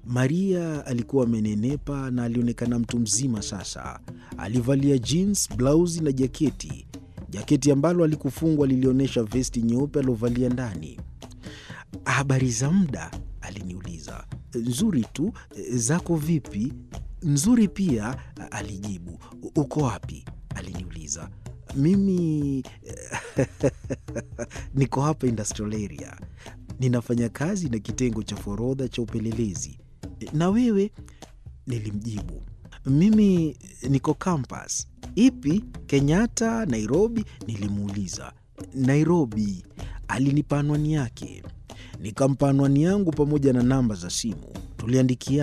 Maria alikuwa amenenepa na alionekana mtu mzima sasa. Alivalia jeans, blausi na jaketi. Jaketi ambalo alikufungwa lilionyesha vesti nyeupe aliovalia ndani. Habari za muda? aliniuliza. Nzuri tu, zako vipi? Nzuri pia, alijibu. Uko wapi? aliniuliza. Mimi niko hapa industrial area, ninafanya kazi na kitengo cha forodha cha upelelezi. Na wewe? Nilimjibu. Mimi niko campus. Ipi? Kenyatta, Nairobi? Nilimuuliza. Nairobi. Alinipa anwani yake, nikampa anwani yangu pamoja na namba za simu. Tuliandikia